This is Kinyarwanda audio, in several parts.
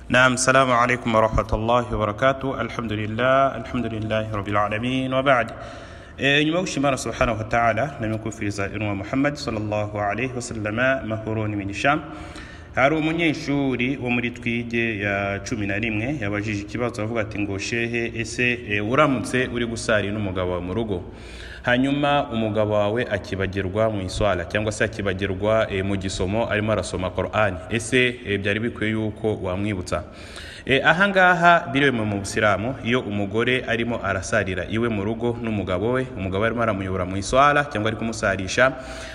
نعم السلام عليكم ورحمة الله وبركاته الحمد لله الحمد لله رب العالمين وبعد Eh, nyuma yo gushimana subhanahu wataala namikufiriza intumwa muhammadi sallallahu alaihi wasallama mahoro n'imigisha hari umunyeshuri wo muri twige ya cumi na rimwe yabajije ikibazo avuga ati ngo shehe ese eh, uramutse uri gusari n'umugabo wawe mu rugo hanyuma umugabo wawe akibagirwa mu iswara cyangwa se akibagirwa eh, mu gisomo arimo arasoma korani ese eh, byari bikwiye yuko wamwibutsa Eh, ahangaha biremewe mu busilamu iyo umugore arimo arasarira iwe mu rugo n'umugabo we umugabo arimo aramuyobora mu iswara cyangwa ari kumusarisha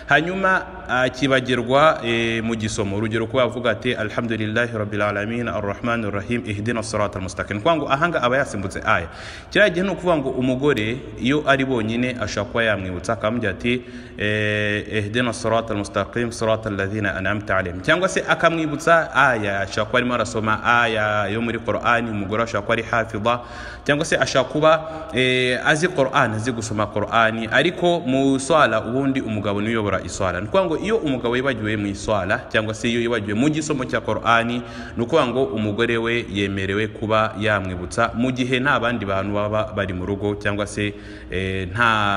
hanyuma akibagirwa eh, mu gisomo urugero kuba avuga ati alhamdulillahi rabbil alamin arrahmani rahim ihdina sirata almustaqim kwa ngo ahanga aba yasimbutse aya kiriya gihe ni ukuvuga ngo umugore iyo ari bonyine ashobora kuba yamwibutsa akamubwira ati eh, ihdina sirata almustaqim sirata alladhina an'amta alaihim cyangwa se akamwibutsa aya ashobora kuba arimo arasoma aya yo muri korani umugore ashobora kuba ari hafiza cyangwa se ashobora kuba eh, azi korani azi gusoma korani ariko mu swala ubundi umugabo niwe uyobora iswala ni ukuvuga ngo iyo umugabo yibagiwe mu iswala cyangwa se iyo yibagiwe mu gisomo cya korani ni ukuvuga ngo umugore we yemerewe kuba yamwibutsa mu gihe nta bandi bantu baba bari mu rugo cyangwa se eh,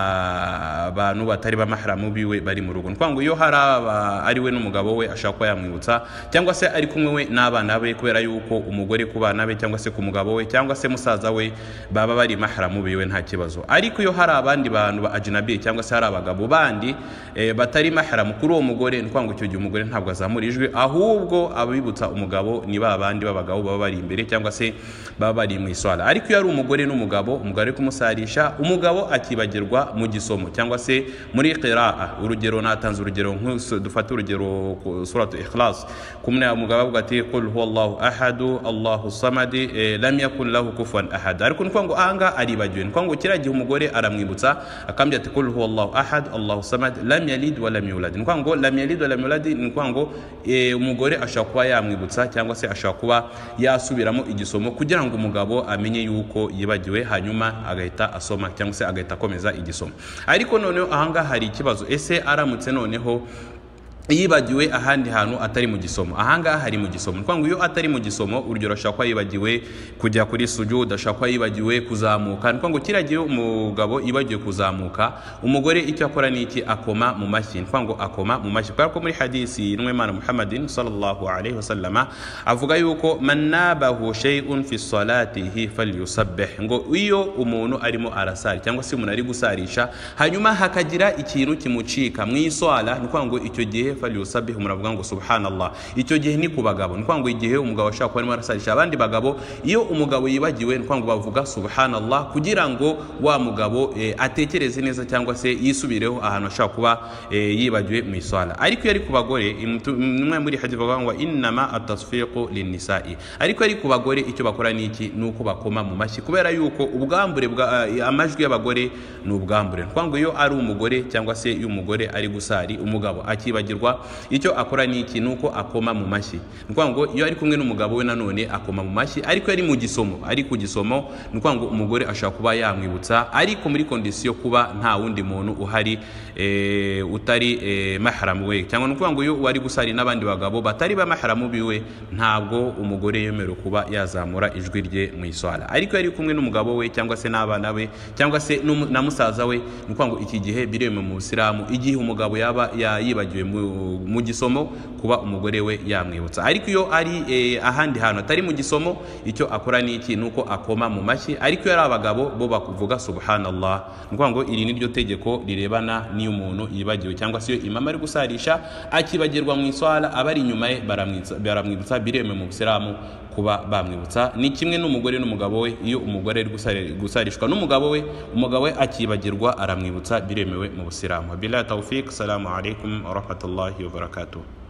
nta bantu batari b'amaharamu biwe bari mu rugo ni ukuvuga ngo iyo hari aba ari we n'umugabo we ashobora kuba yamwibutsa cyangwa se ari kumwe we n'abana be kubera yuko umugore ku bana be cyangwa se ku mugabo we cyangwa se musaza we baba bari maharamu biwe nta kibazo ariko iyo hari abandi bantu ba ajinabi cyangwa se hari abagabo bandi eh, batari maharamu kuri uwo mugore ni ukuvuga ngo icyo gihe umugore ntabwo azamura ijwi ahubwo abibutsa umugabo ni ba bandi b'abagabo baba bari imbere cyangwa se baba bari mu iswara ariko iyo ari umugore n'umugabo umugabo ari kumusarisha umugabo akibagirwa mu gisomo cyangwa se muri qiraa urugero natanze urugero nk'u- dufate urugero ku suratu ikhlas kumwe umugabo avuga ati qul huwallahu ahadu allahu samadi eh, lam yakun lahu kufuwan ahad ariko ni ukuvuga ngo ahangaha aribagiwe ni ukuvuga ngo kiriya gihe umugore aramwibutsa akambwira ati qul huwallahu ahad allahu samad lam yalid wa lam yulad ni ukuvuga ngo lam yalid wa lam yulad ni ukuvuga ngo eh, umugore ashobora kuba yamwibutsa cyangwa se ashobora kuba yasubiramo igisomo kugira ngo umugabo amenye yuko yibagiwe hanyuma agahita asoma cyangwa se agahita akomeza igisomo ariko noneho ahangaha hari ikibazo ese aramutse noneho yibagiwe ahandi hantu atari mu gisomo ahangaha hari mu gisomo ni ukuvuga ngo iyo atari mu gisomo urugero ashobora kuba yibagiwe kujya kuri sujud ashobora kuba yibagiwe kuzamuka ni ukuvuga ngo kiriya gihe umugabo yibagiwe kuzamuka umugore icyo akora ni iki akoma mu mashyi ni ukuvuga ngo akoma mu mashyi kubera ko muri hadisi y'intumwa muhammadin sallallahu alaihi wasallama avuga yuko manabahu shay'un fi salatihi falyusabbih ngo iyo umuntu arimo arasari cyangwa se umuntu ari gusarisha hanyuma hakagira ikintu kimucika mu iswala ni ukuvuga ngo icyo gihe falyusabihu muravuga ngo subhanallah icyo gihe ni ku bagabo ni ukuvuga ngo igihe umugabo ashaka kuba arimo arasarisha abandi bagabo iyo umugabo yibagiwe ni ukuvuga ngo bavuga subhanallah kugira ngo wa mugabo eh, atekereze neza cyangwa se yisubireho ahantu ashaka kuba eh, yibagiwe mu iswala ariko iyo ari ku bagore imtu- imwe muri hadithi bavuga ngo innama atasfiqu linnisa'i ariko ari ku bagore icyo bakora ni iki ni uko bakoma mu mashyi kubera yuko ubwambure bwa eh, amajwi y'abagore ni ubwambure ni ukuvuga ngo iyo ari umugore cyangwa se iyo umugore ari gusari umugabo akibagirwa icyo akora ni iki ni uko akoma mu mashyi ni ukuvuga ngo iyo ari kumwe n'umugabo we nanone akoma mu mashyi ariko iyo ari mu gisomo ari ku gisomo ni ukuvuga ngo umugore ashobora kuba yamwibutsa ariko muri kondisiyo kuba nta wundi muntu uhari eh, utari eh, maharamu we cyangwa ni ukuvuga ngo iyo wari gusari n'abandi bagabo batari ba maharamu biwe ntabwo umugore yemerewe kuba yazamura ijwi rye mu iswara ariko iyo ari kumwe n'umugabo we cyangwa se n'abana be cyangwa se n'umu- na musaza we ni ukuvuga ngo iki gihe biremewe mu busilamu igihe umugabo yaba ya- yibagiwe mu- mu gisomo kuba umugore we yamwibutsa ariko iyo ari eh, ahandi hantu atari mu gisomo icyo akora ni iki ni uko akoma mu mashyi ariko iyo ari abagabo bo bavuga subhanallah ni ukuvuga ngo iri ni ryo tegeko rirebana n'iyo umuntu yibagiwe cyangwa se iyo imama ari gusarisha akibagirwa mu iswara abari inyuma ye baramwitsa- baramwibutsa biremewe mu busilamu kuba bamwibutsa ni kimwe n'umugore n'umugabo we iyo umugore ari gusari- gusarishwa n'umugabo we umugabo we akibagirwa aramwibutsa biremewe mu busilamu wabillahi tawfik salamu alaikum wa rahmatullahi wa barakatuh